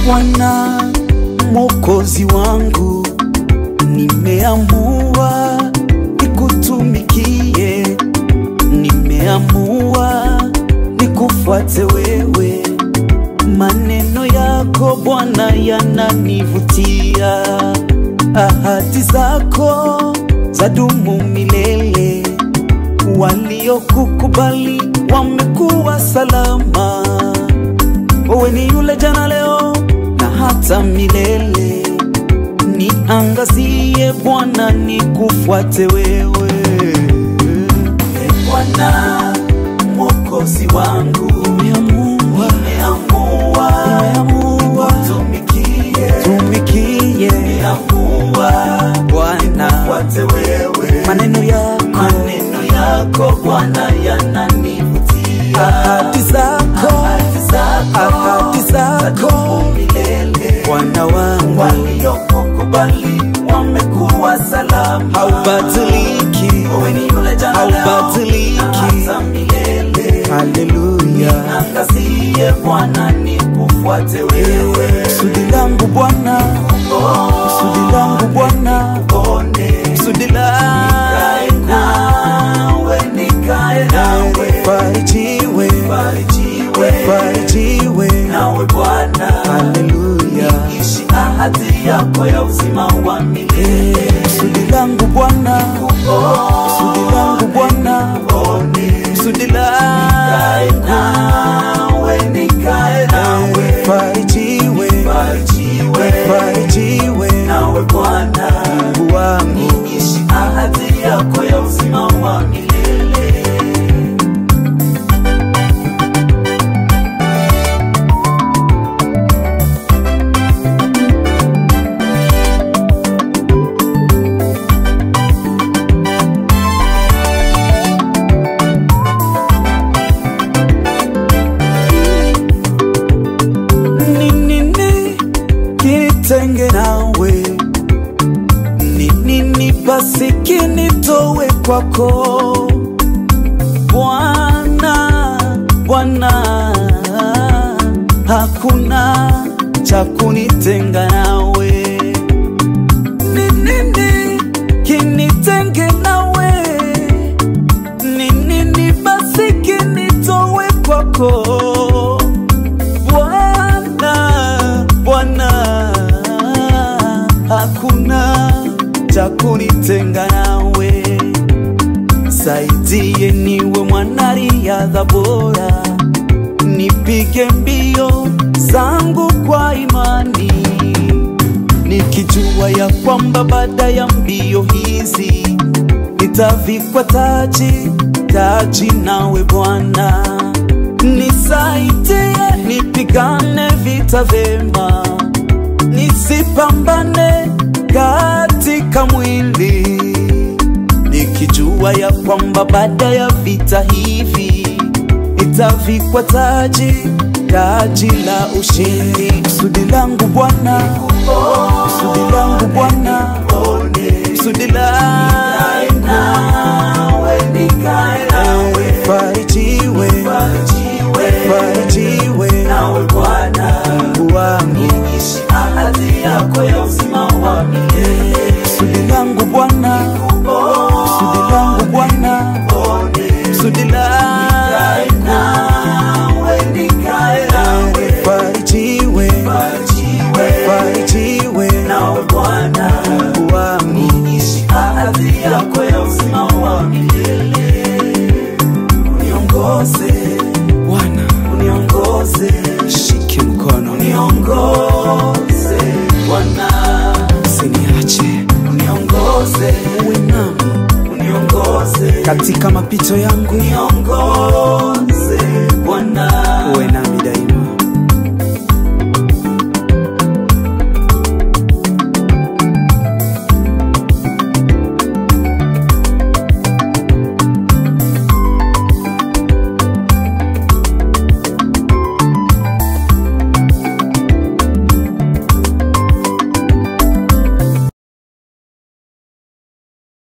Bwana Mwokozi wangu, nimeamua nikutumikie, nimeamua nikufuate wewe. Maneno yako Bwana yananivutia, ahadi zako zadumu milele. Waliokukubali wamekuwa salama. Wewe ni yule jana, leo na hata milele. Niangazie Bwana, nikufuate wewe. E Bwana Mwokozi wangu, nimeamua nimeamua tumikie tumikie, nimeamua Bwana fuate wewe. Maneno yako maneno yako Bwana yananivutia, ahadi zako ahadi zako ahadi zako milele. Bwana wangu waliokukubali wamekuwa salama, haubadiliki. Wewe ni yule jana, haubadiliki hata milele. Haleluya, niangazie Bwana, nikufuate wewe. Kusudi langu Bwana, kusudi langu Bwana, kusudi langu nawe, nikae nawe, farijiwe, farijiwe, farijiwe nawe Bwana. Haleluya, niishi ahadi yako ya uzima wa milele. Kusudi langu Bwana, kusudi langu Bwana, kusudi langu nawe, nikae nawe, farijiwe, farijiwe, farijiwe nawe Bwana. Mungu wangu, niishi ahadi yako ya uzima wa milele. ni nini kinitenge nawe? Ni nini basi kinitowe kwako Bwana? Bwana, hakuna cha kunitenga nawe. Ni nini kinitenge nawe? Ni nini basi kinitowe kwako Bwana, Bwana, hakuna cha kunitenga nawe. Saidie niwe mwanariadha bora, nipige mbio zangu kwa imani, nikijua ya kwamba baada ya mbio hizi nitavikwa taji, taji nawe Bwana. Nisaidie nipigane vita vema, nisipambane katika mwili, nikijua ya kwamba baada ya vita hivi nitavikwa taji, taji la ushindi. Kusudi langu Bwana, kusudi langu Bwana, kusudi langu nawe, nikae nawe, farijiwe, farijiwe nawe Bwana, Mungu wangu, niishi ahadi yako ya uzima wa milele. Kusudi langu Bwana, kusudi langu Bwana, kusudi langu nawe, nikae nawe, farijiwe, farijiwe nawe Bwana, Mungu wangu, niishi ahadi yako ya uzima wa milele. Uniongoze Bwana, uniongoze, shike mkono, uniongoze Bwana, usiniache, uniongoze, uwe nami, uniongoze katika mapito yangu, uniongoze